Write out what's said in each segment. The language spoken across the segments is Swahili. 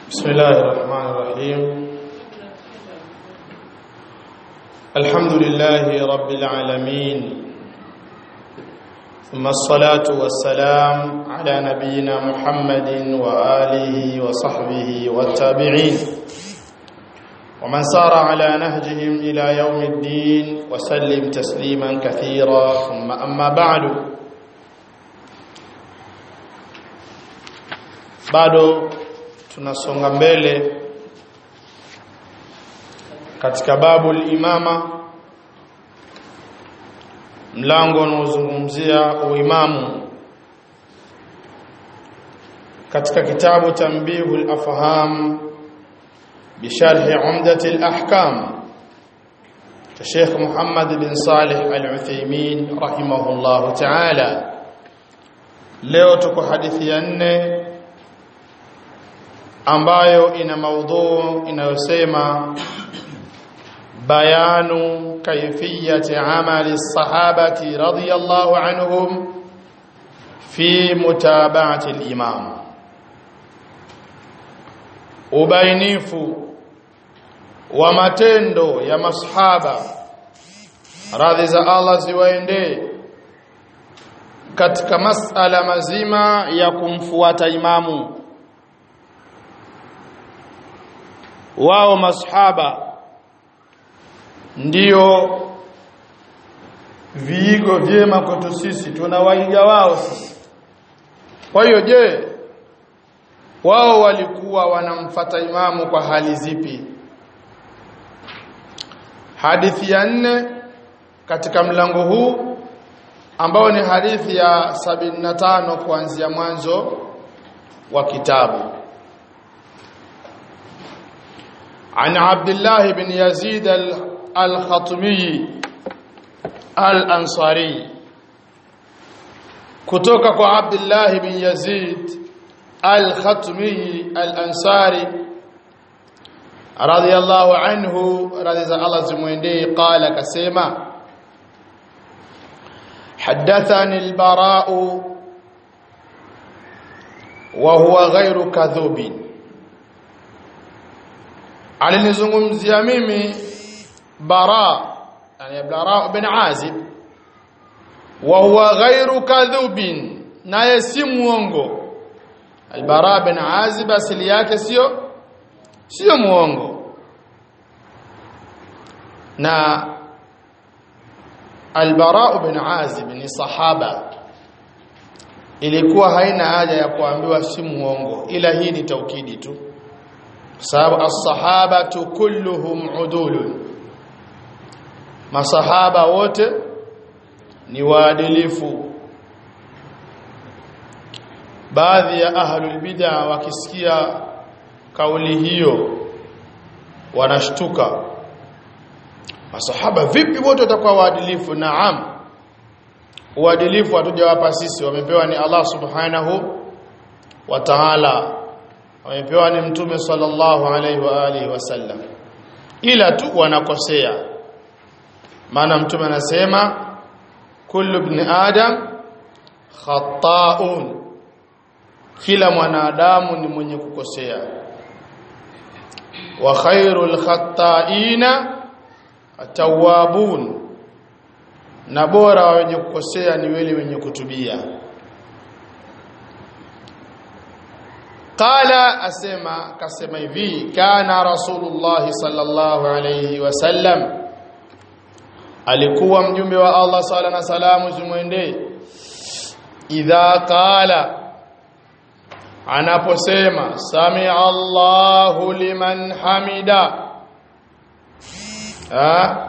بسم الله الرحمن الرحيم الحمد لله رب العالمين ثم الصلاة والسلام على نبينا محمد وآله وصحبه والتابعين ومن سار على نهجهم إلى يوم الدين وسلم تسليما كثيرا ثم أما بعد bado tunasonga mbele katika babu imama mlango unaozungumzia uimamu katika kitabu tanbihu al-afham bisharh umdat al-ahkam cha Sheikh Muhammad bin Salih al-Uthaymeen rahimahullah ta'ala leo tuko hadithi ya nne ambayo ina maudhu inayosema bayanu kaifiyati amali sahabati radiyallahu anhum fi mutaba'ati al-imam ubainifu wa matendo ya masahaba radhi za Allah ziwaendee katika masala mazima ya kumfuata imamu wao masahaba ndio viigo vyema kwetu sisi tunawaiga wao sisi kwa hiyo je wao walikuwa wanamfata imamu kwa hali zipi hadithi ya nne katika mlango huu ambao ni hadithi ya 75 kuanzia mwanzo wa kitabu عن عبد الله بن يزيد الخطمي الأنصاري kutoka kwa Abdullah bin Yazid al-Khatmi al-Ansari radiyallahu anhu radhi za Allah zimwendee qala kasema حدثني البراء وهو غير كذوب alinizungumzia mimi bara yani bara bin azib wa huwa ghairu kadhubin naye si muongo albara bin azib asili yake sio sio muongo na albara bin azib ni sahaba ilikuwa haina haja ya kuambiwa si muongo ila hii ni taukidi tu sababu as-sahabatu kulluhum udulun masahaba wote ni waadilifu baadhi ya ahlul bid'a wakisikia kauli hiyo wanashtuka masahaba vipi wote watakuwa waadilifu naam uadilifu hatujawapa sisi wamepewa ni Allah subhanahu wa ta'ala wamepewa ni mtume sallallahu alaihi wa alihi wasallam ila tu wanakosea maana mtume anasema kullu ibn adam khata'un kila mwanadamu ni mwenye kukosea wa khairul khata'ina atawabun na bora wa wenye kukosea ni wale wenye kutubia qala asema kasema hivi kana rasulullah sallallahu alayhi wasallam alikuwa mjumbe wa Allah sala na salamu zimwendee idha qala anaposema sami Allahu liman hamida ha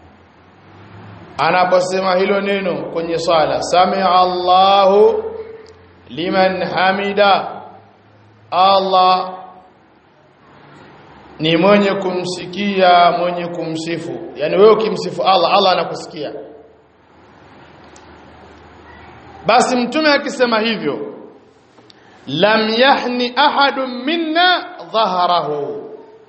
anaposema hilo neno kwenye swala sami Allahu liman hamida Allah ni mwenye kumsikia mwenye kumsifu yani wewe ukimsifu Allah Allah anakusikia basi mtume akisema hivyo lam yahni ahadun minna dhahrahu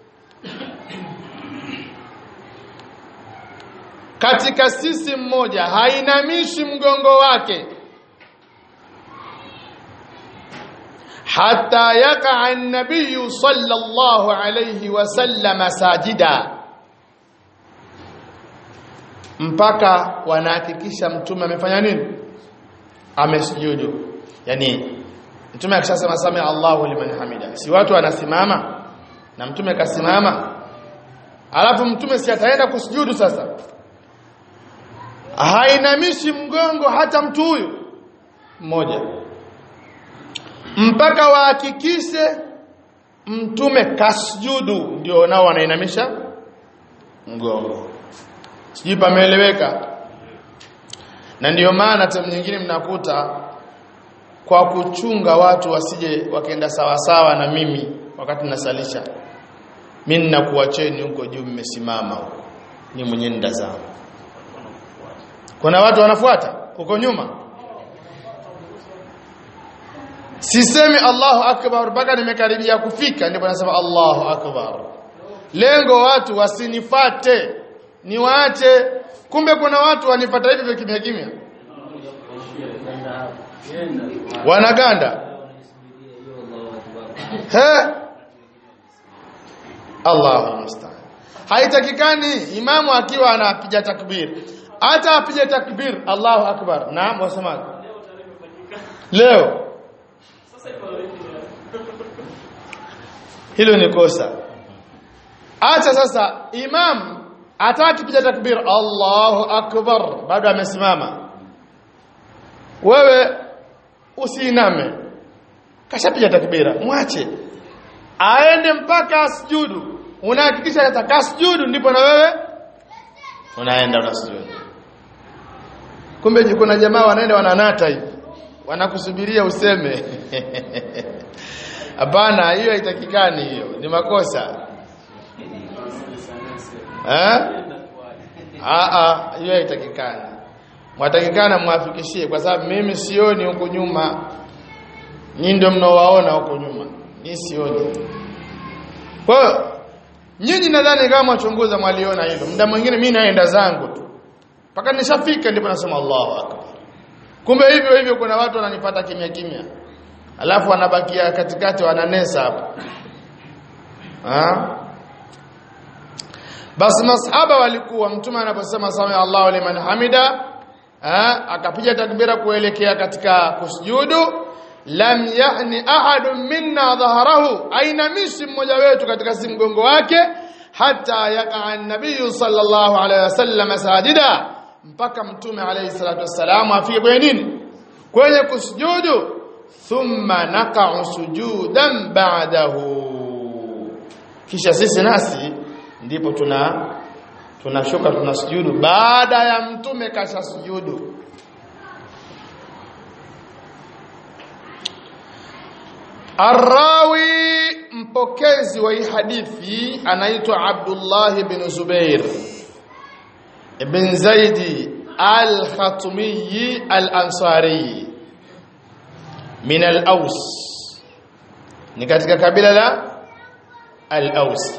katika sisi mmoja hainamishi mgongo wake hatta yaqa an-nabiy sallallahu alayhi wasallam sajida mpaka wanahakikisha mtume amefanya nini amesujudu yani mtume akishasema sami Allahu liman hamida si watu wanasimama na mtume kasimama alafu mtume si ataenda kusujudu sasa hainamishi mgongo hata mtu huyu mmoja mpaka wahakikishe mtume kasjudu ndio nao wanainamisha mgongo sijui pameeleweka na ndiyo maana time nyingine mnakuta kwa kuchunga watu wasije wakaenda sawasawa na mimi wakati nasalisha mimi ninakuacheni huko juu mmesimama huko ni mwenye ndazama kuna watu wanafuata huko nyuma sisemi Allahu akbar mpaka nimekaribia kufika ndipo nasema Allahu akbar lengo watu wasinifate niwaache kumbe kuna watu wanifata hivi kimya kimya wanaganda he Allahu musta'an haitakikani imamu akiwa anapiga takbir hata apige takbir Allahu akbar naam wasemaje leo hilo ni kosa acha sasa imam ataki piga takbir Allahu akbar bado amesimama wewe usiiname kashapiga takbira mwache aende mpaka asjudu unahakikisha atakasujudu ndipo na wewe unaenda unasujudu kumbe kuna jamaa wanaenda wananata hivi wanakusubiria useme hapana hiyo haitakikani hiyo ni makosa eh a a hiyo haitakikani mwatakikana mwafikishie kwa sababu mimi sioni huko nyuma nyinyi ndio mnaowaona huko nyuma mimi sioni kwa hiyo nyinyi nadhani kama wachunguza mwaliona hilo muda mwingine mimi naenda zangu tu mpaka nishafika ndipo nasema Allahu akbar kumbe hivyo hivyo kuna watu wananipata kimya kimya alafu wanabakia katikati wananesa hapa ah basi masahaba walikuwa mtume anaposema sami Allahu liman hamida ah akapiga takbira kuelekea katika kusujudu lam yahni ahadun minna dhahrahu ainamishi mmoja wetu katika simgongo wake hata yaqa an-nabiy sallallahu alayhi wasallam sajida mpaka mtume alayhi salatu wasallam afike kwenye nini kwenye kusujudu thumma naqa'u sujudan ba'dahu kisha sisi nasi ndipo tuna tunashuka tunasujudu baada ya mtume kasha sujudu Arrawi mpokezi wa hii hadithi anaitwa Abdullah ibn Zubair ibn Zaidi al-Khatmi al-Ansari min al-Aws ni katika kabila la al-Aws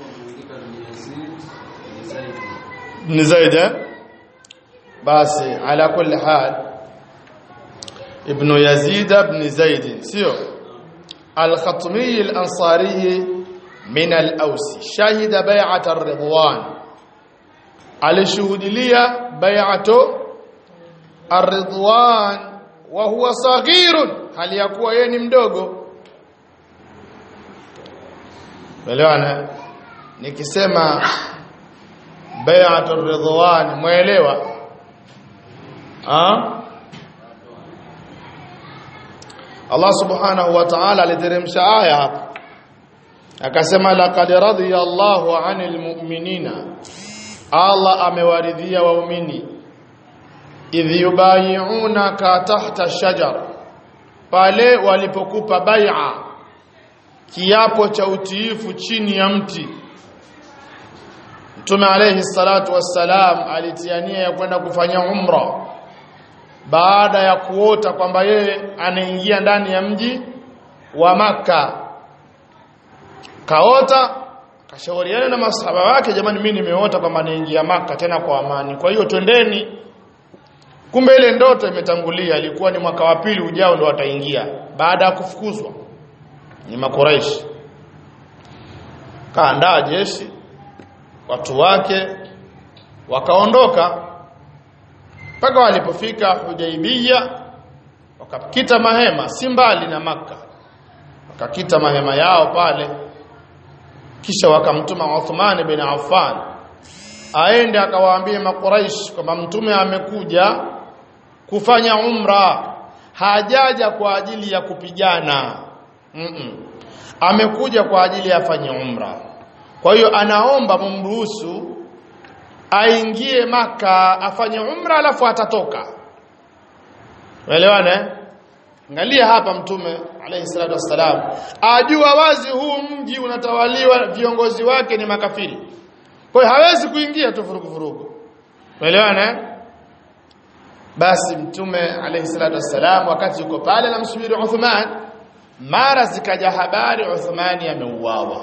ibn Zaid basi ala kulli hal ibn Yazid ibn Zaid sio الخطمي الأنصاري من الأوس شهد بيعة الرضوان على شهود لي بيعة الرضوان وهو صغير هل يكون يني mdogo Elewana nikisema bai'atu ridwan muelewa ah Allah subhanahu wa ta'ala aliteremsha aya hapa akasema laqad radiya Allahu 'anil mu'minina Allah amewaridhia waumini idh yubayi'unaka tahta shajar pale walipokupa bai'a kiapo cha utiifu chini ya mti Mtume alayhi salatu wassalam alitiania ya kwenda kufanya umra baada ya kuota kwamba yeye anaingia ndani ya mji wa maka kaota kashauriana na masahaba wake jamani mimi nimeota kwamba naingia maka tena kwa amani kwa hiyo twendeni kumbe ile ndoto imetangulia ilikuwa ni mwaka wa pili ujao ndo wataingia baada ya kufukuzwa ni makuraishi kaandaa jeshi watu wake wakaondoka mpaka walipofika Hudaibiyya wakakita mahema si mbali na maka wakakita mahema yao pale kisha wakamtuma Uthman bin Affan aende akawaambie makuraish kwamba mtume amekuja kufanya umra hajaja kwa ajili ya kupigana mm -mm. amekuja kwa ajili ya afanye umra kwa hiyo anaomba mumruhusu aingie maka afanye umra alafu atatoka uelewane angalia hapa mtume alayhi salatu wassalam ajua wazi huu mji unatawaliwa viongozi wake ni makafiri kwa hiyo hawezi kuingia tu furugu furugu uelewane basi mtume alayhi salatu wassalam wakati yuko pale anamsubiri Uthman mara zikaja habari Uthmani ameuawa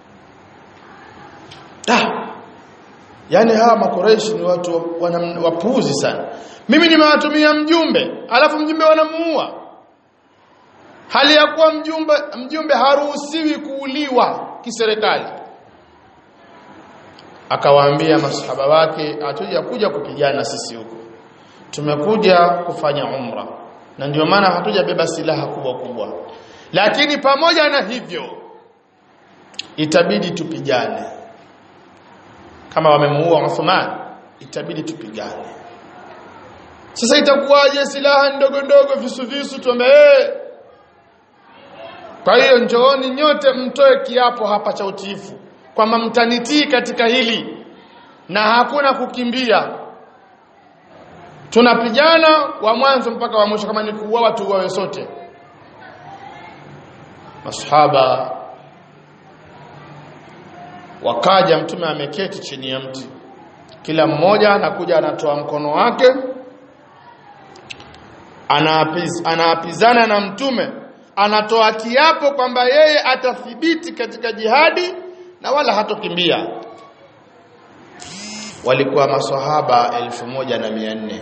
ah yani hawa makoreishi ni watu wapuuzi sana mimi nimewatumia mjumbe alafu mjumbe wanamuua hali ya kuwa mjumbe mjumbe haruhusiwi kuuliwa kiserikali akawaambia masahaba wake hatuja kuja kupigana sisi huko tumekuja kufanya umra na ndio maana hatujabeba silaha kubwa kubwa lakini pamoja na hivyo itabidi tupigane kama wamemuua Uthman itabidi tupigane sasa itakuwaje silaha ndogo ndogo visu visu tuombe hey. kwa hiyo njooni nyote mtoe kiapo hapa cha utiifu kwamba mtanitii katika hili na hakuna kukimbia tunapigana wa mwanzo mpaka wa mwisho kama ni kuuawa tuuawe sote masahaba wakaja mtume ameketi chini ya mti kila mmoja anakuja anatoa mkono wake anaapiz, anaapizana na mtume anatoa kiapo kwamba yeye atathibiti katika jihadi na wala hatokimbia walikuwa maswahaba elfu moja na mia nne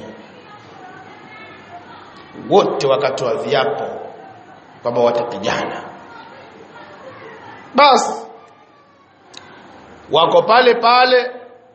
wote wakatoa viapo kwamba watapigana basi wako pale pale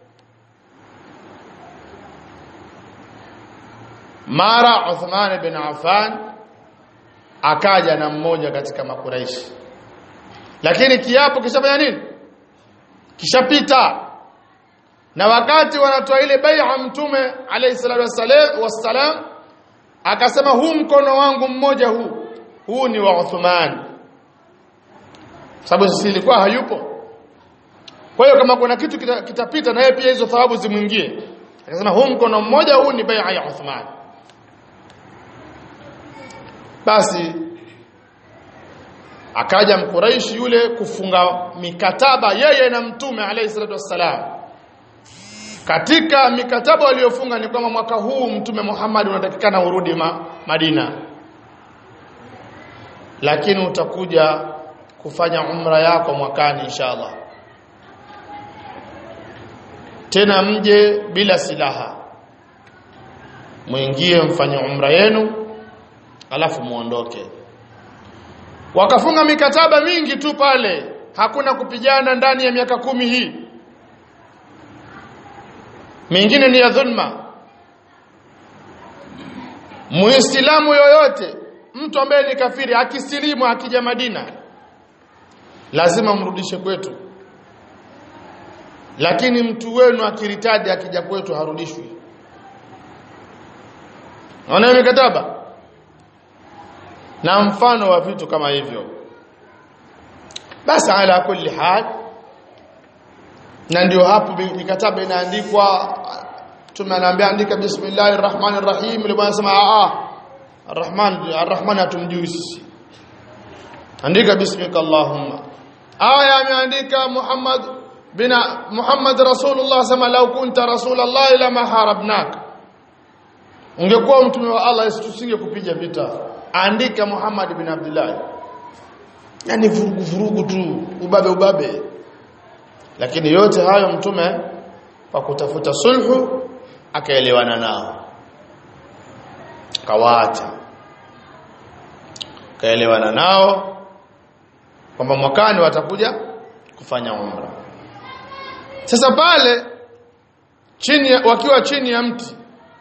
mara Uthman bin Affan akaja na mmoja katika makuraishi lakini kiapo kishafanya nini kishapita na wakati wanatoa ile bai'a mtume alayhi salatu wassalam akasema huu mkono wangu mmoja huu huu ni wa Uthman sababu sisi ilikuwa hayupo kwa hiyo kama kuna kitu kita, kitapita na yeye pia hizo thawabu zimwingie akasema huu mkono mmoja huu ni bai'a ya Uthman basi akaja mkuraishi yule kufunga mikataba yeye na mtume alayhi salatu wassalam katika mikataba waliofunga ni kwamba mwaka huu mtume Muhammad unatakikana urudi ma, Madina lakini utakuja kufanya umra yako mwakani inshallah tena mje bila silaha muingie mfanye umra yenu alafu muondoke wakafunga mikataba mingi tu pale hakuna kupigana ndani ya miaka kumi hii mingine ni ya dhulma muislamu yoyote mtu ambaye ni kafiri akisilimu akija Madina lazima mrudishe kwetu lakini mtu wenu akiritadi akija kwetu harudishwi Unaona mikataba na mfano wa vitu kama hivyo basi ala kulli hal na ndio hapo mikataba inaandikwa tumeanaambia andika bismillahir rahmanir rahim ile bwana sema a a arrahman arrahman atumjui sisi andika bismika allahumma aya ameandika muhammad bina muhammad rasulullah sema lau kunta rasulullah lama harabnak ungekuwa mtume wa allah tusinge kupiga vita andika muhammad bin abdullah yani vurugu vurugu tu ubabe ubabe lakini yote hayo mtume kwa kutafuta sulhu akaelewana nao kawaacha kaelewana nao kwamba mwakani watakuja kufanya umra sasa pale chini wakiwa chini ya mti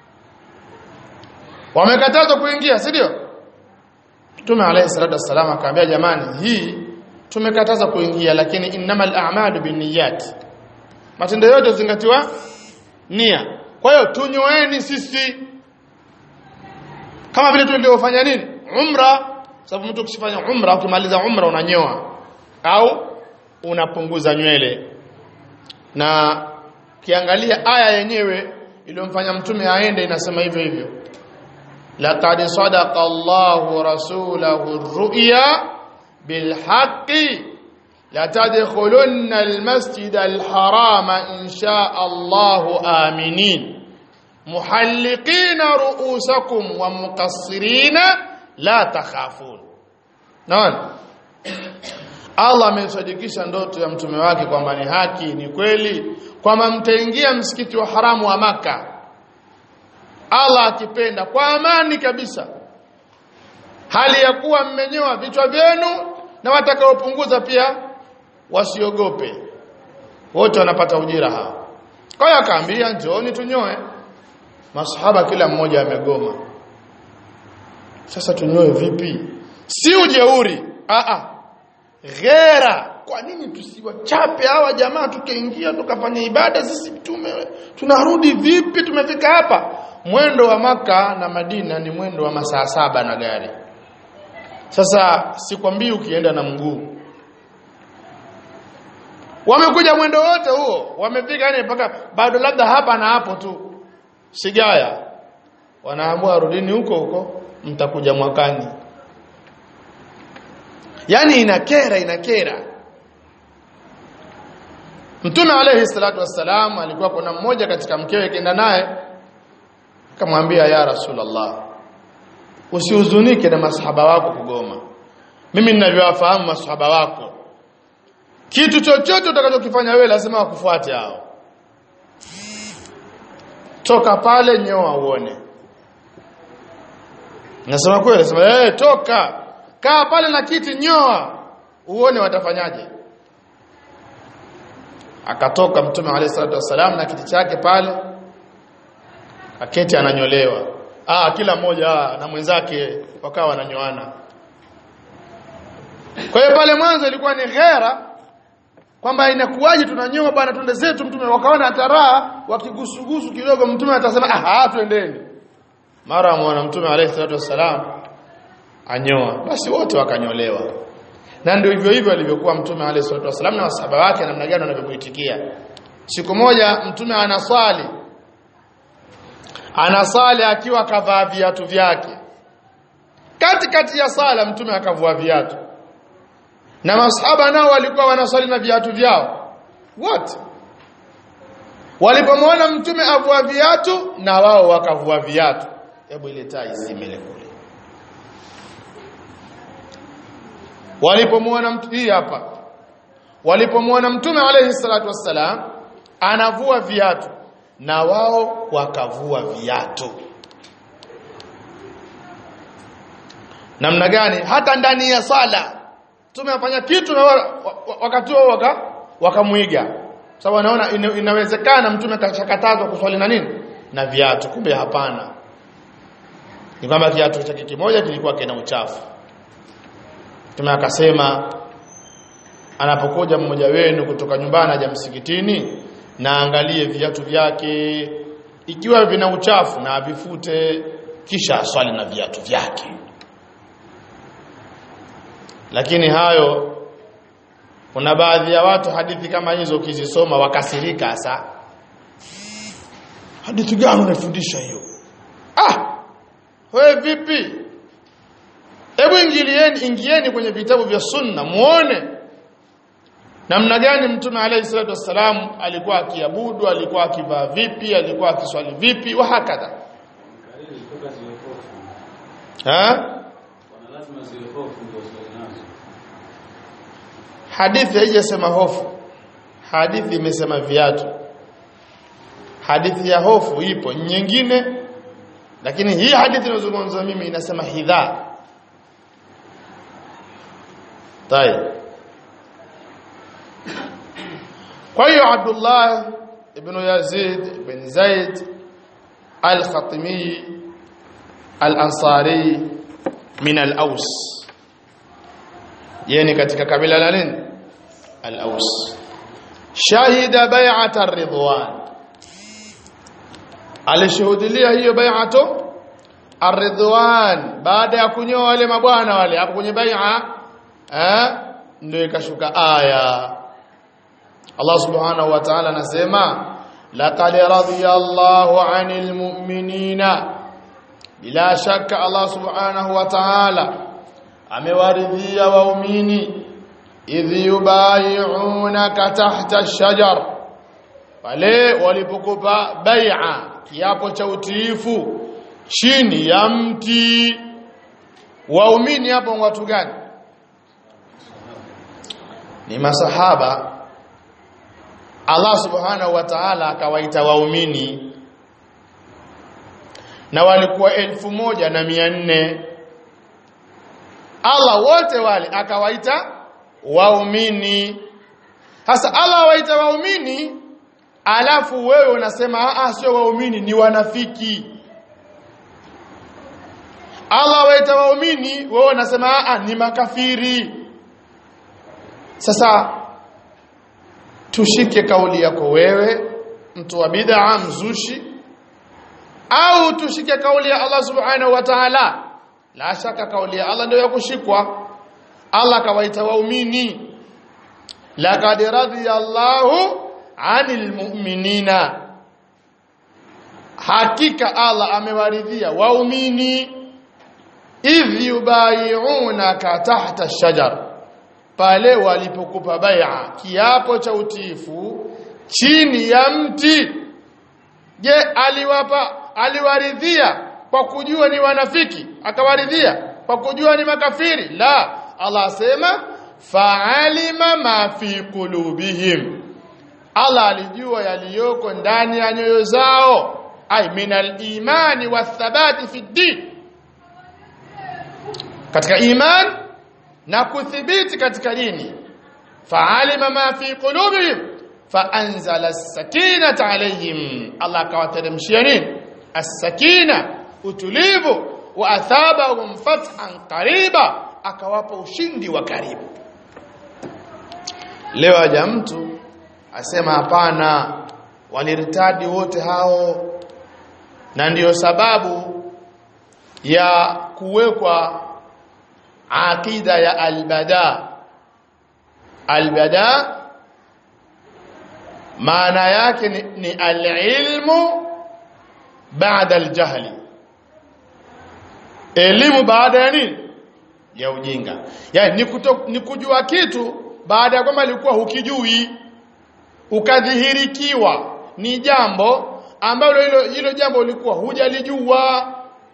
wamekatazwa kuingia si ndio Mtume alayhi salatu wassalam akaambia jamani hii tumekataza kuingia lakini innamal a'malu binniyat matendo yote zingatiwa nia kwa hiyo tunyoeni sisi kama vile tulivyofanya nini umra sababu mtu ukifanya umra ukimaliza umra unanyoa au unapunguza nywele na kiangalia aya yenyewe iliyomfanya mtume aende inasema hivyo hivyo laqad sadaqa Allahu rasulahu ar-ru'ya bilhaqqi la tadkhulunna al-masjid al-harama in sha'a Allahu aminin muhalliqina ru'usakum wa muqassirina la takhafun naona Allah amesadikisha ndoto ya mtume wake kwamba ni haki ni kweli kwamba mtaingia msikiti wa haramu wa maka Allah akipenda kwa amani kabisa hali ya kuwa mmenyoa vichwa vyenu na watakaopunguza pia wasiogope wote wanapata ujira hao kwa hiyo akaambia njooni tunyoe masahaba kila mmoja amegoma sasa tunyoe vipi si ujeuri a a ghera kwa nini tusiwachape hawa jamaa tukaingia tukafanya ibada sisi mtume tunarudi vipi tumefika hapa mwendo wa maka na Madina ni mwendo wa masaa saba na gari sasa sikwambii ukienda na mguu wamekuja mwendo wote huo wamefika yani mpaka bado labda hapa na hapo tu sigaya wanaamua rudini huko huko mtakuja mwakani yani inakera inakera Mtume alayhi salatu wassalam alikuwa kuna mmoja katika mkewe kenda naye akamwambia ya Rasulullah usihuzunike na masahaba wako kugoma mimi ninavyowafahamu masahaba wako kitu chochote utakachokifanya wewe lazima wakufuate hao toka pale nyoa uone nasema kweli nasema eh hey, toka kaa pale na kiti nyoa uone watafanyaje akatoka mtume alayhi salatu wasalam na kiti chake pale aketi ananyolewa ah kila mmoja ah, na mwenzake wakawa wananyoana kwa hiyo pale mwanzo ilikuwa ni ghera kwamba inakuwaje tunanyoa bwana twende zetu mtume wakaona taraa wakigusugusu kidogo mtume atasema ah twendeni mara mwana mtume alayhi salatu wasalam anyoa basi wote wakanyolewa na ndio hivyo hivyo alivyokuwa mtume alayhi salatu wasalam na wasahaba wake namna gani wanavyomuitikia siku moja mtume anaswali anasali akiwa kavaa viatu vyake kati kati ya sala mtume akavua viatu na masahaba nao walikuwa wanaswali na viatu vyao wote walipomwona mtume avua viatu na wao wakavua viatu hebu ile taa isimile kule walipomwona mtu hii hapa walipomwona mtume alayhi salatu wassalam anavua viatu na wao wakavua viatu namna gani hata ndani ya sala mtume afanya kitu na wakati wao waka wakamuiga sababu anaona ina, inawezekana mtume kashakatazwa kuswali na nini na viatu kumbe hapana ni kwamba kiatu chake kimoja kilikuwa kina uchafu mtume akasema anapokuja mmoja wenu kutoka nyumbani aja msikitini na angalie viatu vyake ikiwa vina uchafu na avifute kisha aswali na viatu vyake lakini hayo kuna baadhi ya watu hadithi kama hizo ukizisoma wakasirika hasa hadithi gani unafundisha hiyo ah wewe vipi hebu ingilieni ingieni kwenye vitabu vya sunna muone namna gani mtume alayhi salatu wassalam alikuwa akiabudu alikuwa akivaa vipi alikuwa akiswali vipi wa hakadha ha hadithi haijasema hofu hadithi imesema viatu hadithi ya hofu ipo nyingine lakini hii hadithi inazungumza mimi inasema hidha tayeb kwa hiyo Abdullah ibn Yazid ibn Zaid al-Khatimi al-Ansari min al-Aws yani katika kabila la nini al-Aws shahida bai'at ar-ridwan alishuhudia hiyo bai'atu ar-ridwan baada ya kunyoa wale mabwana wale hapo kwenye bai'a eh ndio ikashuka aya Allah subhanahu wa ta'ala anasema laqad radiyallahu 'anil mu'minina bila shaka Allah subhanahu wa ta'ala amewaridhia waumini idh yubayi'unaka tahta ash-shajar pale walipokupa bai'a kiapo cha utiifu chini ya mti waumini hapo watu gani ni masahaba Allah subhanahu wa ta'ala akawaita waumini na walikuwa elfu moja na mia nne Allah wote wale akawaita waumini sasa Allah waita waumini alafu wewe unasema ah sio waumini ni wanafiki Allah waita waumini wewe unasema ah ni makafiri sasa tushike kauli yako wewe mtu wa bid'a mzushi au tushike kauli ya Allah subhanahu wa ta'ala la shaka kauli ya Allah ndio ya kushikwa Allah kawaita waumini laqad radiyallahu 'anil mu'minina hakika Allah amewaridhia waumini idh yubayi'unaka tahta ash-shajar pale walipokupa bai'a kiapo cha utiifu chini ya mti je aliwapa aliwaridhia kwa kujua ni wanafiki akawaridhia kwa kujua ni makafiri la Allah asema fa'alima ma fi qulubihim Allah alijua yaliyoko ndani ya nyoyo zao ay minal imani wathabati fi din katika iman na kuthibiti katika dini fa'alima ma fi qulubihim faanzala as-sakinata alayhim Allah akawateremshia nini as-sakina utulivu wa athabahum fathan qariba akawapa ushindi wa karibu leo aja mtu asema hapana walirtadi wote hao na ndiyo sababu ya kuwekwa aqida ya albada albada maana yake ni, ni alilmu baada aljahli elimu baada ya nini ya ujinga yani ni, kuto, ni kujua kitu baada ya kwamba ilikuwa hukijui ukadhihirikiwa ni jambo ambalo hilo hilo jambo ulikuwa hujalijua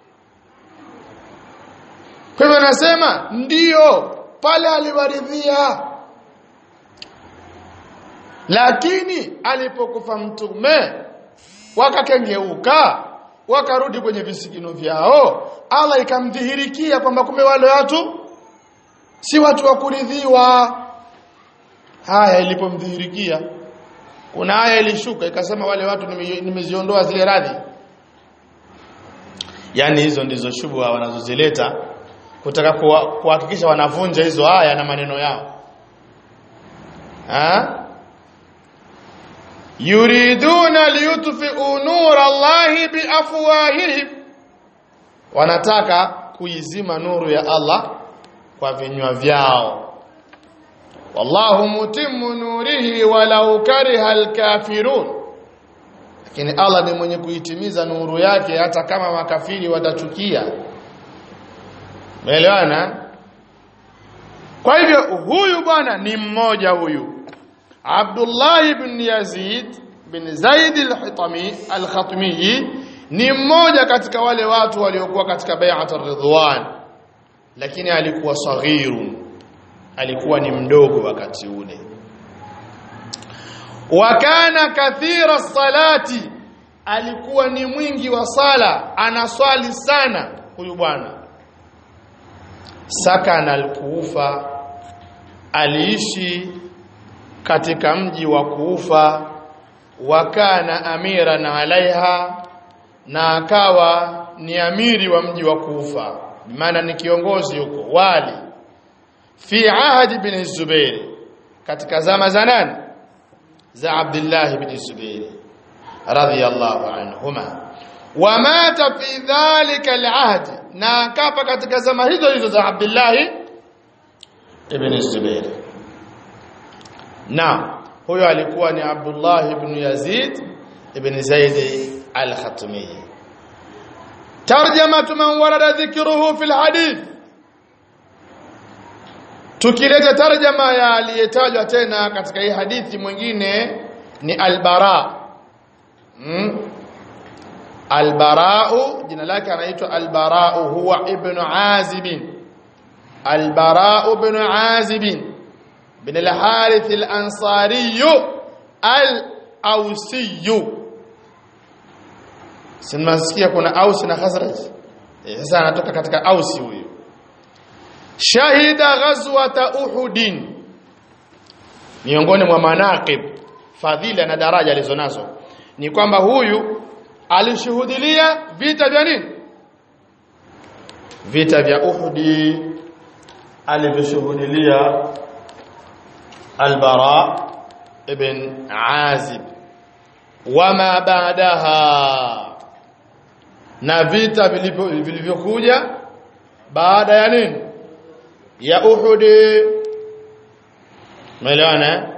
kwa hivyo nasema ndiyo pale aliwaridhia lakini alipokufa mtume wakakengeuka wakarudi kwenye visigino vyao Allah ikamdhihirikia kwamba kumbe wale watu si watu wa kuridhiwa haya ilipomdhihirikia kuna aya ilishuka ikasema wale watu nimeziondoa zile radhi yani hizo ndizo shubha wanazozileta kutaka kuhakikisha wanavunja hizo aya na maneno yao ha? yuriduna liyutfi'u nura Allahi biafwahihim wanataka kuizima nuru ya Allah kwa vinywa vyao wallahu mutimmu nurihi walau kariha alkafirun lakini Allah ni mwenye kuitimiza nuru yake hata kama makafiri watachukia Umeelewana? Kwa hivyo huyu bwana ni mmoja huyu. Abdullah ibn Yazid bin Zaid al-Hitami al-Khatmi ni mmoja katika wale watu waliokuwa katika bai'at ar-Ridwan. Lakini alikuwa saghiru. Alikuwa ni mdogo wakati ule. Wa kana kathira salati alikuwa ni mwingi wa sala, anaswali sana huyu bwana sakana al-Kufa aliishi katika mji wa Kufa wakana amiran alaiha na akawa ni amiri wa mji wa Kufa maana ni kiongozi huko wali fi ahadi bin Zubair katika zama za nani za Abdullah ibn Zubair radhiyallahu anhuma wamata fi dhalika alahd na akafa katika zama hizo hizo za Abdullah ibn Zubair na huyo alikuwa ni Abdullah ibn Yazid ibn Zaid al-Khatmi tarjama man warada dhikruhu fil hadith tukileta tarjama ya aliyetajwa tena katika hii hadithi mwingine ni al-Bara hmm? al-Bara'u jina lake anaitwa al-Bara'u huwa ibn Azib al-Bara'u ibn Azib بن الحارث الأنصاري الأوسي sinasikia kuna Aus na Khazraj eh sasa anatoka katika Ausi huyo shahida ghazwata Uhud miongoni mwa manaqib fadhila na daraja alizonazo ni kwamba huyu alishuhudilia vita vya nini vita vya Uhud alivishuhudilia البراء ابن عازب وما بعدها na vita vilivyokuja baada ya nini ya Uhud umeelewana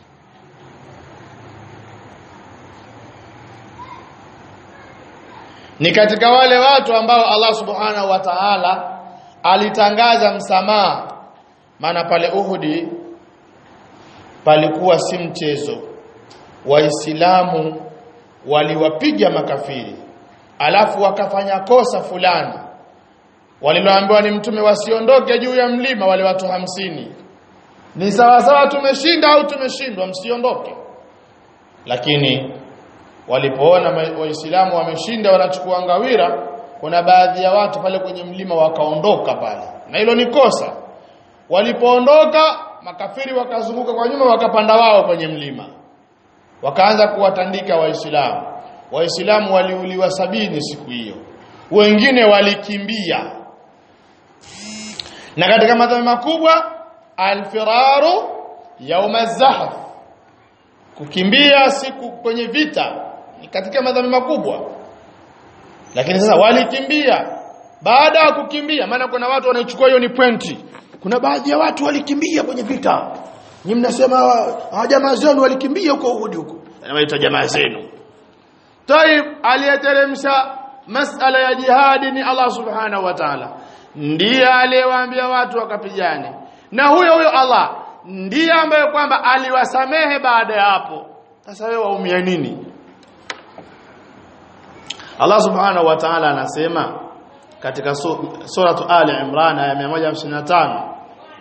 ni katika wale watu ambao Allah subhanahu wa ta'ala alitangaza msamaha maana pale Uhudi palikuwa si mchezo waislamu waliwapiga makafiri alafu wakafanya kosa fulani waliloambiwa ni mtume wasiondoke juu ya mlima wale watu hamsini ni sawa sawa tumeshinda au tumeshindwa msiondoke lakini walipoona waislamu wameshinda wanachukua ngawira kuna baadhi ya watu pale kwenye mlima wakaondoka pale na hilo ni kosa walipoondoka makafiri wakazunguka kwa nyuma wakapanda wao kwenye mlima wakaanza kuwatandika waislamu waislamu waliuliwa sabini siku hiyo wengine walikimbia na katika madhambi makubwa alfiraru yauma zahf kukimbia siku kwenye vita ni katika madhambi makubwa lakini sasa walikimbia baada ya kukimbia maana kuna watu wanaichukua hiyo ni pointi kuna baadhi ya watu walikimbia kwenye vita ni mnasema hawa jamaa zenu walikimbia huko Uhud huko anawaita jamaa zenu Taib aliyeteremsha masala ya jihadi ni Allah subhanahu wa ta'ala ndiye aliyewaambia watu wakapigane na huyo huyo Allah ndiye ambaye kwamba aliwasamehe baada ya hapo sasa wewe waumia nini Allah subhanahu wa ta'ala anasema katika suratu Ali Imran aya 155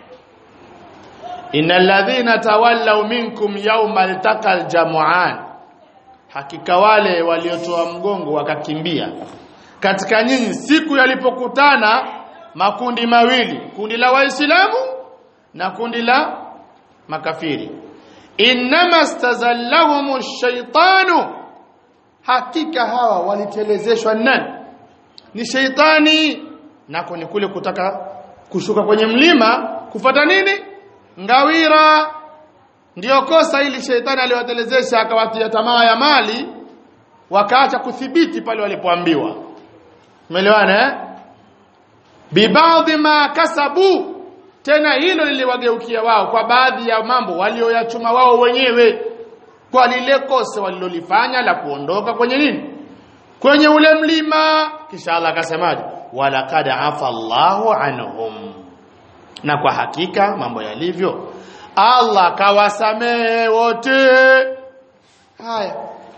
Innal ladhina tawallaw minkum yawmal taqal jam'an hakika wale waliotoa mgongo wakakimbia katika nyinyi siku yalipokutana makundi mawili kundi la waislamu na kundi la makafiri innama stazallahum shaytanu hakika hawa walitelezeshwa nani ni sheitani nako ni kule kutaka kushuka kwenye mlima kufata nini ngawira ndiyo kosa ili sheitani aliwatelezesha akawatia tamaa ya mali wakaacha kuthibiti pale walipoambiwa umeelewana eh bibadhi ma kasabu tena hilo liliwageukia wao kwa baadhi ya mambo walioyachuma wao wenyewe kwa lile kosa walilolifanya la kuondoka kwenye nini kwenye ule mlima kisha Allah akasemaje walaqad afa Allahu anhum na kwa hakika mambo yalivyo Allah kawasamehe wote haya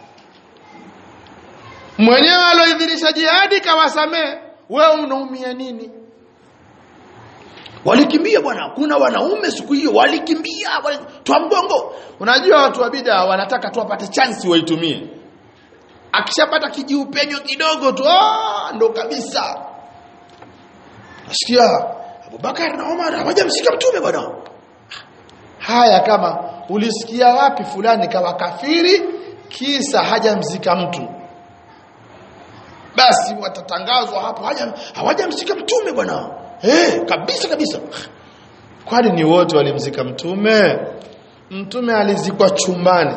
mwenyewe aloidhinisha jihadi kawasamehe wewe unaumia nini walikimbia bwana kuna wanaume siku hiyo walikimbia wali... twa mgongo unajua watu wa bid'a wanataka tu wapate chance waitumie akishapata kijiupenyo kidogo tu ah ndo kabisa nasikia Abubakar na Umar hawajamshika mtume bwana haya kama ulisikia wapi fulani kawa kafiri kisa hajamzika mtu basi watatangazwa hapo haja hawajamzika mtume bwana eh kabisa kabisa kwani ni wote walimzika mtume mtume alizikwa chumbani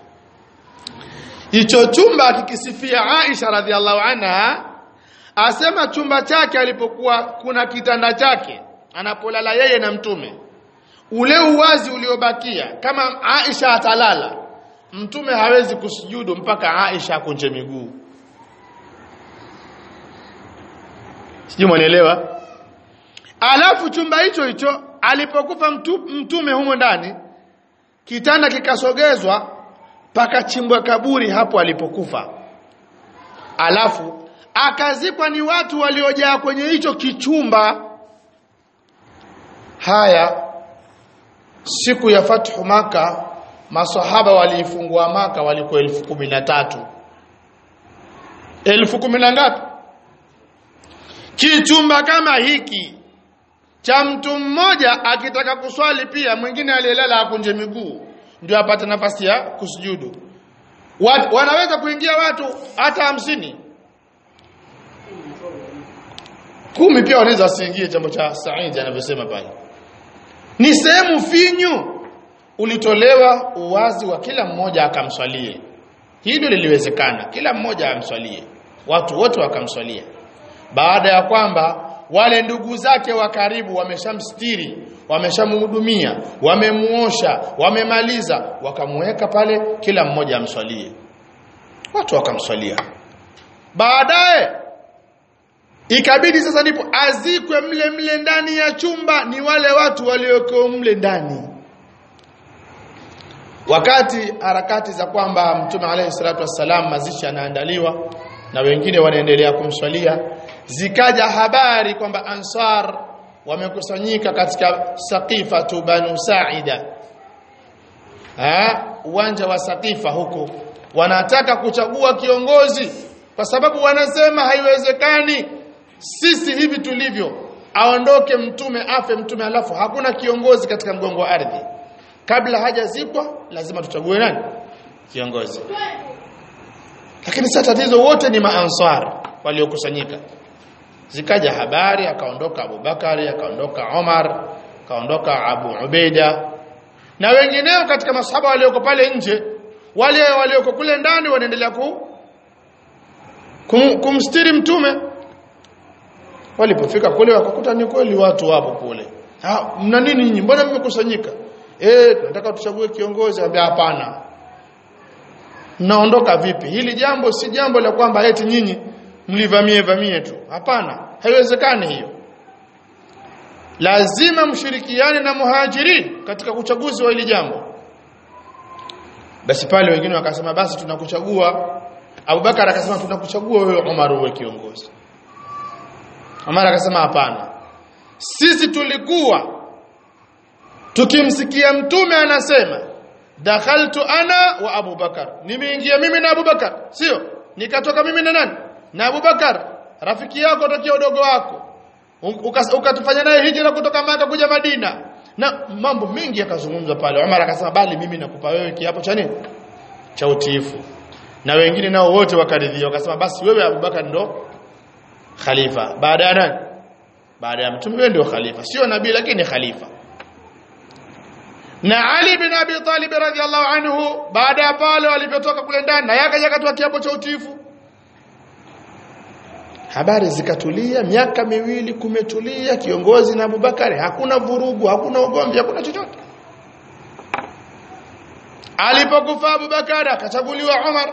hicho chumba akikisifia Aisha radhiallahu anha asema chumba chake alipokuwa kuna kitanda chake anapolala yeye na mtume ule uwazi uliobakia kama Aisha atalala mtume hawezi kusujudu mpaka Aisha akunje miguu sijui mwanielewa alafu chumba hicho hicho alipokufa mtu, mtume humo ndani kitanda kikasogezwa pakachimbwa kaburi hapo alipokufa alafu akazikwa ni watu waliojaa kwenye hicho kichumba haya siku ya fathu maka masahaba waliifungua maka walikuwa elfu kumi na tatu elfu kumi na ngapi kichumba kama hiki cha mtu mmoja akitaka kuswali pia mwingine aliyelala akunje miguu ndio apate nafasi ya kusujudu Wat, wanaweza kuingia watu hata hamsini kumi pia wanaweza wasiingie jambo cha Saidi anavyosema pale ni sehemu finyu ulitolewa uwazi wa kila mmoja akamswalie hilo liliwezekana kila mmoja amswalie watu wote wakamswalia baada ya kwamba wale ndugu zake wa karibu wameshamstiri wameshamhudumia wamemuosha wamemaliza wakamweka pale kila mmoja amswalie watu wakamswalia baadaye ikabidi sasa ndipo azikwe mle mle ndani ya chumba ni wale watu walioko mle ndani wakati harakati za kwamba mtume alayhi salatu wassalam mazishi yanaandaliwa na wengine wanaendelea kumswalia zikaja habari kwamba ansar wamekusanyika katika saqifatu banu saida uwanja wa saqifa huko wanataka kuchagua kiongozi kwa sababu wanasema haiwezekani sisi hivi tulivyo aondoke mtume afe mtume alafu hakuna kiongozi katika mgongo wa ardhi kabla hajazikwa lazima tuchague nani kiongozi lakini sasa tatizo wote ni maansar waliokusanyika zikaja habari akaondoka Abubakari akaondoka Omar akaondoka Abu Ubaida na wengineo katika masahaba walioko pale nje wale walioko kule ndani wanaendelea ku kum, kumstiri mtume walipofika kule wakakuta ni kweli watu wapo kule mna nini nyinyi mbona mmekusanyika eh tunataka tuchague kiongozi ambia hapana mnaondoka vipi hili jambo si jambo la kwamba eti nyinyi mlivamie vamie tu hapana haiwezekani hiyo lazima mshirikiane na muhajirin katika uchaguzi wa hili jambo basi pale wengine wakasema basi tunakuchagua Abubakar akasema tunakuchagua wewe Umar uwe kiongozi Umar akasema hapana sisi tulikuwa tukimsikia mtume anasema dakhaltu ana wa Abubakar nimeingia mimi na Abubakar sio nikatoka mimi na nani na Abubakar rafiki yako tokea udogo wako ukatufanya naye hijra kutoka Maka kuja Madina na mambo mengi yakazungumzwa pale Umar akasema bali mimi nakupa wewe kiapo cha nini cha utiifu na wengine nao wote wakaridhia wakasema basi wewe Abubakar ndo khalifa baada ya nani baada ya mtume wewe ndio khalifa sio nabii lakini khalifa na Ali bin Abi Talib radhiallahu anhu baada ya pale walipotoka kule ndani na yakaja akatoa kiapo cha utiifu habari zikatulia miaka miwili kumetulia kiongozi na Abubakari hakuna vurugu hakuna ugomvi hakuna chochote alipokufa Abubakar akachaguliwa Umar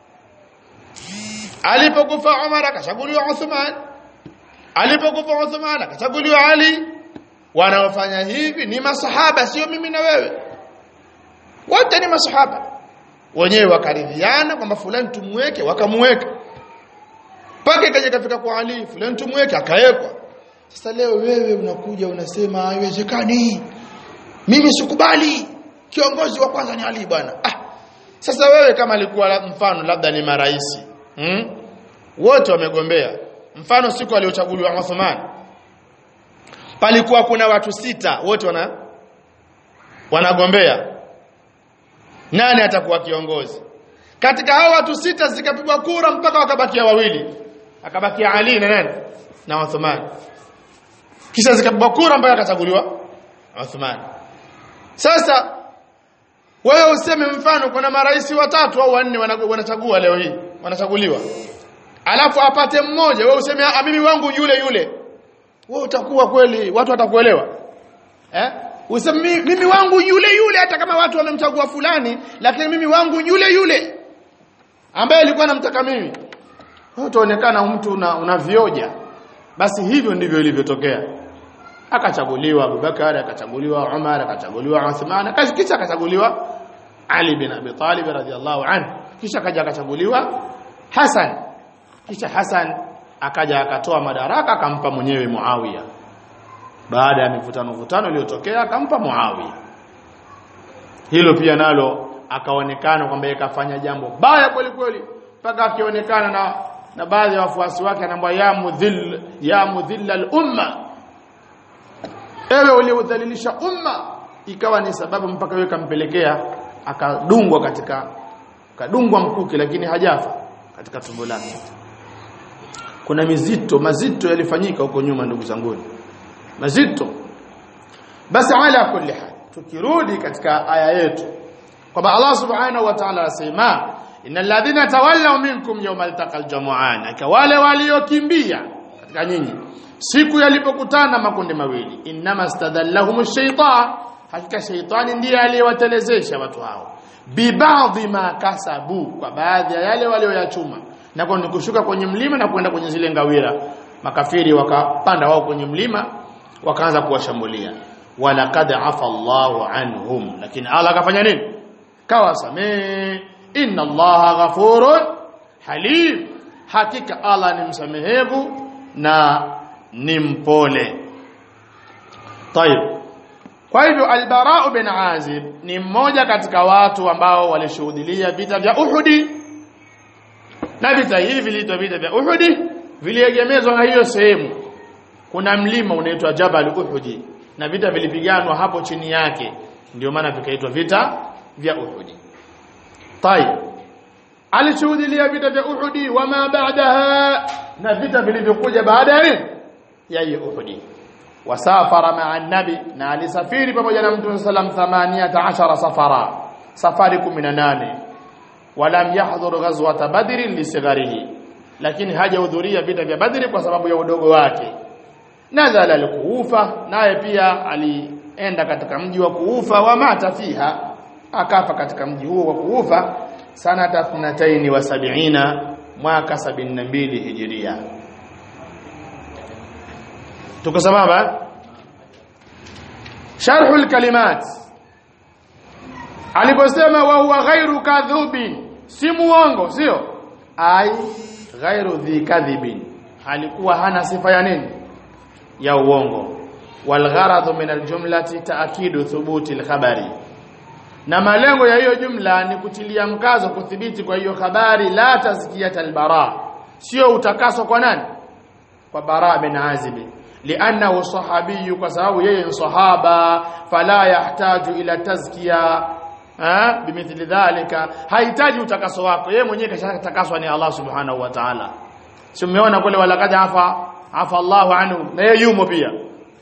alipokufa Umar akachaguliwa Uthman alipokufa Uthman akachaguliwa Ali wanaofanya hivi ni masahaba sio mimi na wewe wote ni masahaba wenyewe wakaridhiana kwamba fulani tumweke wakamweka mpaka ikaja kafika kwa Ali fulani tumweke akawekwa sasa leo wewe unakuja unasema haiwezekani mimi sikubali kiongozi wa kwanza ni Ali bwana ah sasa wewe kama alikuwa mfano labda ni maraisi hmm? wote wamegombea mfano siku aliochaguliwa Uthman palikuwa kuna watu sita wote wana wanagombea nani atakuwa kiongozi katika hao watu sita zikapigwa kura mpaka wakabakia wawili akabakia Ali na nani na Uthman kisha zikapigwa kura mpaka akachaguliwa Uthman sasa wewe useme mfano kuna marais watatu au wanne wanachagua leo hii wanachaguliwa alafu apate mmoja wewe useme ah mimi wangu yule yule wewe utakuwa kweli watu watakuelewa eh useme mimi wangu yule yule hata kama watu wamemchagua fulani lakini mimi wangu yule yule ambaye alikuwa anamtaka mimi utaonekana mtu una, unavioja basi hivyo ndivyo ilivyotokea akachaguliwa Abubakar akachaguliwa Umar akachaguliwa Uthman kisha akachaguliwa Ali bin Abi Talib radhiallahu anhu kisha akaja akachaguliwa Hassan kisha Hassan akaja akatoa madaraka akampa mwenyewe Muawiya baada ya mivutano vutano iliyotokea akampa Muawiya hilo pia nalo akaonekana kwamba yakafanya jambo baya kweli kweli mpaka akionekana na na baadhi ya wafuasi wake anaambia ya mudhill ya mudhill al-umma ewe uliodhalilisha umma ikawa ni sababu mpaka yeye kampelekea akadungwa katika kadungwa mkuki lakini hajafa katika tumbo lake kuna mizito mazito yalifanyika huko nyuma ndugu zangu mazito basi ala kulli hal tukirudi katika aya yetu kwamba Allah subhanahu wa ta'ala anasema innal ladhina tawallaw minkum yawmal taqal jam'an wale waliokimbia katika nyinyi siku yalipokutana makundi mawili inma stadallahum shaytan hakika shaytani ndiye aliyewatelezesha watu hao bibadhi ma kasabu kwa baadhi ya yale walioyachuma na kwa kushuka kwenye mlima na kwenda kwenye zile ngawira makafiri wakapanda wao kwenye mlima wakaanza kuwashambulia walaqad afa Allahu anhum lakini Allah akafanya nini kawasamee inna Allaha ghafurun halim hakika Allah ni msamehevu na ni mpole طيب kwa hivyo al-Bara bin Azib ni mmoja katika watu ambao walishuhudia vita vya Uhudi na vita hivi viliitwa vita vya Uhudi viliegemezwa na hiyo sehemu kuna mlima unaitwa Jabal Uhudi na vita vilipiganwa hapo chini yake ndio maana vikaitwa vita vya Uhudi طيب alishuhudia vita vya Uhudi wama baadaha na vita vilivyokuja baada ya nini ya hiyo Uhudi wasafara ma'a nabi na alisafiri pamoja na mtume sallam 18 safara safari 18 walam yahdhur ghazwat badr lisigharihi lakini hajahudhuria vita vya badri kwa sababu ya udogo wake nazala alkuufa naye pia alienda katika mji wa kuufa wa mata fiha akafa katika mji huo wa kuufa sanata 72 mwaka 72 hijiria tuko sababu sharhu alkalimat aliposema wa huwa ghairu kadhubin si muongo sio ai ghairu dhi kadhibin alikuwa hana sifa ya nini ya uongo walgharadhu min aljumlati taakidu thubuti alkhabari na malengo ya hiyo jumla ni kutilia mkazo kuthibiti kwa hiyo habari la tazkiyat albara sio utakaso kwa nani kwa bara bin azib li'annahu sahabi kwa sababu yeye ni sahaba fala yahtaju ila tazkiya eh bimithli dhalika hahitaji utakaso wako yeye mwenyewe kashatakaswa ni Allah subhanahu wa ta'ala si umeona kule walaqad afa afa Allahu anhu na yeye yumo pia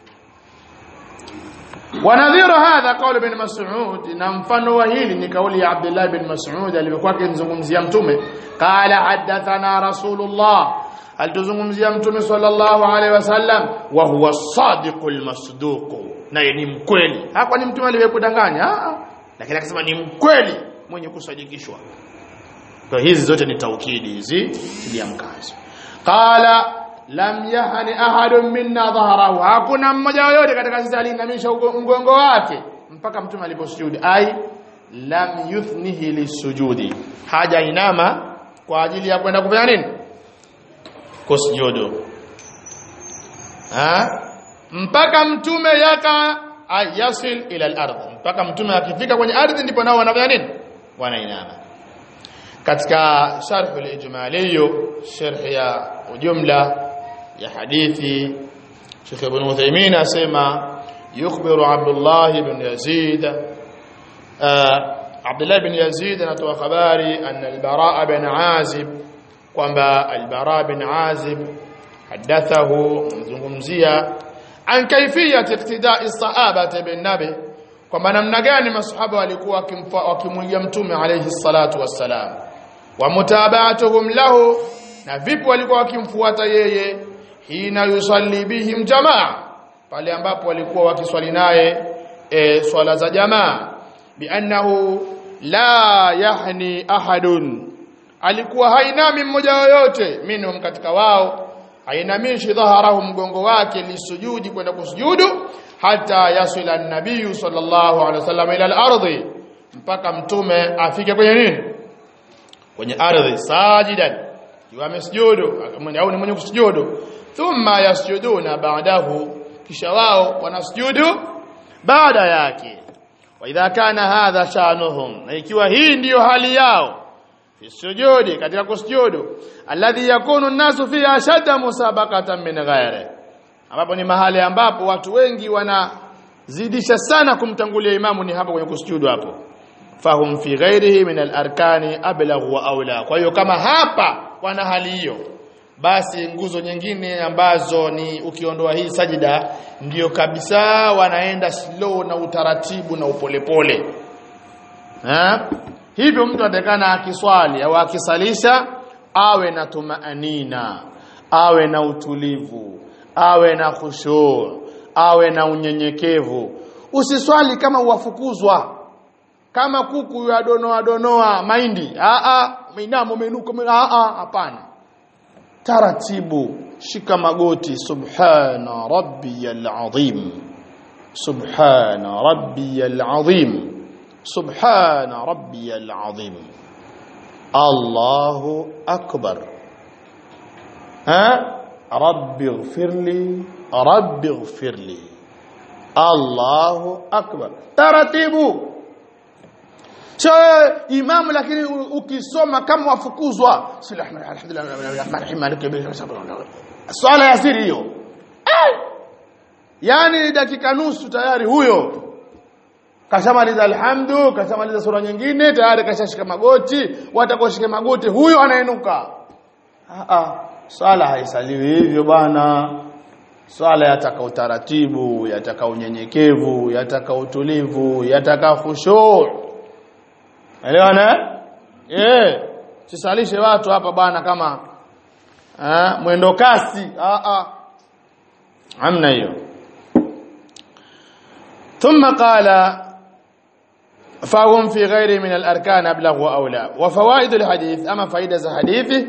ونظير هذا قول ابن مسعود na mfano wa hili ni kauli ya Abdullah ibn Mas'ud alipokuwa akimzungumzia mtume qala hadathana rasulullah alituzungumzia mtume sallallahu alaihi wasallam wa huwa sadiqul masduq naye ni mkweli hapa ni mtume aliyekudanganya lakini akasema ni mkweli mwenye kusadikishwa kwa hizi zote ni taukidi hizi tilia mkazo qala lam yahani ahadun minna dhahrahu hakuna mmoja yoyote katika sisi aliinamisha mgongo wake mpaka mtume aliposujudi ai lam yuthnihi lisujudi haja inama kwa ajili ya kwenda kufanya nini kusujudu ha mpaka mtume yaka ayasil ila al-ardh mpaka mtume akifika kwenye ardhi ndipo nao wanafanya nini wanainama katika sharh al-ijmali sharh ya ujumla ya hadithi Sheikh Ibn Uthaymeen asema yukhbiru Abdullah ibn Yazid Abdullah bin Yazid anatoa habari anna al-Bara bin Azib kwamba al-Bara bin Azib hadathahu mzungumzia an kayfiyat iqtida'i sahabati bin nabi kwamba namna gani masahaba walikuwa wakimwigia mtume alayhi salatu wassalam wa mutaba'atuhum lahu na vipi walikuwa wakimfuata yeye hina yusalli bihim jamaa pale ambapo walikuwa wakiswali naye e, swala za jamaa biannahu la yahni ahadun alikuwa hainami mmoja yoyote minhum katika wao hainamishi dhaharahu mgongo wake lisujudi kwenda kusujudu hata yasila an-nabiy sallallahu alaihi wasallam ila al-ardi mpaka mtume afike kwenye nini kwenye ardhi sajidan iwa amesujudu au ni mwenye kusujudu thumma yasjuduna ba'dahu kisha wao wanasujudu baada yake wa idha kana hadha shanuhum na ikiwa hii ndiyo hali yao fi sujudi katika kusujudu alladhi yakunu an-nasu fi ashadda musabaqatan min ghairi ambapo ni mahali ambapo watu wengi wanazidisha sana kumtangulia imamu ni hapo kwenye kusujudu hapo fahum fi ghairihi min al-arkani ablagh wa aula kwa hiyo kama hapa wana hali hiyo basi nguzo nyingine ambazo ni ukiondoa hii sajida ndiyo kabisa wanaenda slow na utaratibu na upolepole ha hivyo mtu atakana akiswali au akisalisha awe na tumaanina awe na utulivu awe na khushu awe na unyenyekevu usiswali kama uwafukuzwa kama kuku ya donoa donoa mahindi a a minamo menuko a a hapana taratibu shika magoti subhana rabbiyal azim subhana rabbiyal azim subhana rabbiyal azim Allahu akbar ha rabbi ighfirli rabbi ighfirli Allahu akbar taratibu sio imamu lakini ukisoma kama wafukuzwa swala ya siri hiyo yani dakika nusu tayari huyo kashamaliza alhamdu kashamaliza sura nyingine tayari kashashika magoti watakoshika magoti huyo anainuka swala haisaliwi hivyo bwana swala yataka utaratibu yataka unyenyekevu yataka utulivu yataka khushu' Elewana? Eh. Sisalishe watu hapa bwana kama eh mwendo kasi. Ah ah. Hamna hiyo. ثم قال فهم في غير من الاركان ابلغ واولى وفوائد الحديث اما فائده za hadithi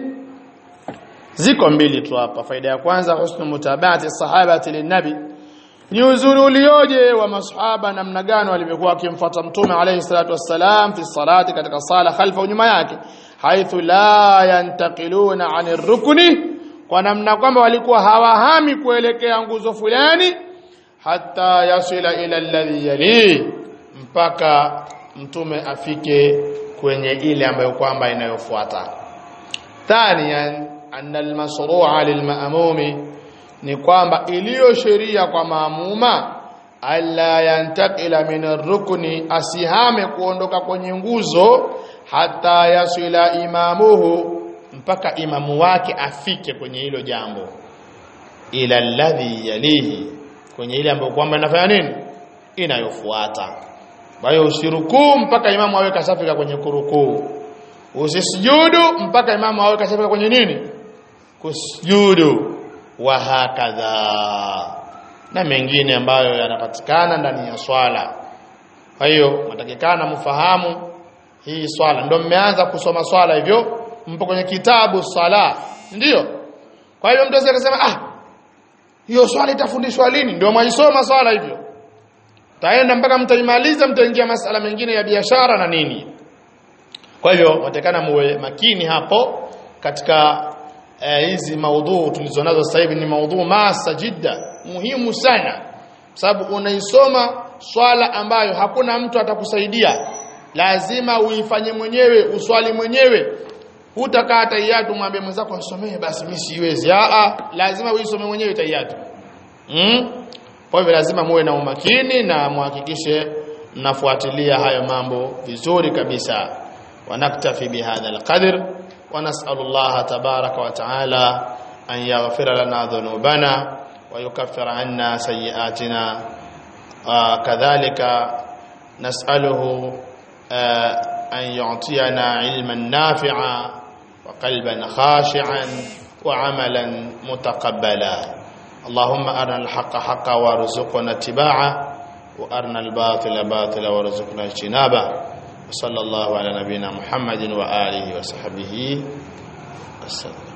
ziko mbili tu hapa faida ya kwanza husnu mutabati sahabati linnabi ni uzuri ulioje wa masahaba namna gani walivyokuwa wakimfuata mtume alayhi salatu wassalam fi salati katika sala khalfa nyuma yake haithu la yantaqiluna anir rukni kwa namna kwamba walikuwa hawahami kuelekea nguzo fulani hata yasila ila alladhi yali mpaka mtume afike kwenye ile ambayo kwamba inayofuata thaniyan anna almasru'a lilma'mumi ni kwamba iliyo sheria kwa maamuma alla yantakila min rukni asihame kuondoka kwenye nguzo hata yasila imamuhu mpaka imamu wake afike kwenye hilo jambo ila alladhi yalihi kwenye ile ambayo kwamba inafanya nini inayofuata kwa hiyo usirukuu mpaka imamu awe kashafika kwenye kurukuu usisujudu mpaka imamu awe kashafika kwenye nini kusujudu wa hakadha na mengine ambayo yanapatikana ndani ya swala kwa hiyo matakikana mfahamu hii swala ndio mmeanza kusoma swala hivyo mpo kwenye kitabu sala ndio kwa hiyo mtu akasema ah hiyo swala itafundishwa lini ndio mwaisoma swala hivyo taenda mpaka mtaimaliza mtaingia masala mengine ya biashara na nini kwa hivyo watakana muwe makini hapo katika hizi uh, maudhu tulizonazo sasa hivi ni maudhu masa jidda muhimu sana sababu unaisoma swala ambayo hakuna mtu atakusaidia lazima uifanye mwenyewe uswali mwenyewe hutakaa taiyatu mwambie mwenzako nisomee basi mimi siwezi a a lazima uisome mwenyewe taiyatu mm? kwa hivyo lazima muwe na umakini na muhakikishe mnafuatilia hayo mambo vizuri kabisa wanaktafi bihadha alqadr ونسأل الله تبارك وتعالى أن يغفر لنا ذنوبنا ويكفر عنا سيئاتنا آه كذلك نسأله آه أن يعطينا علما نافعا وقلبا خاشعا وعملا متقبلا اللهم أرنا الحق حقا وارزقنا اتباعه وأرنا الباطل باطلا وارزقنا اجتنابه وصلى الله على نبينا محمد وآله وصحبه وسلم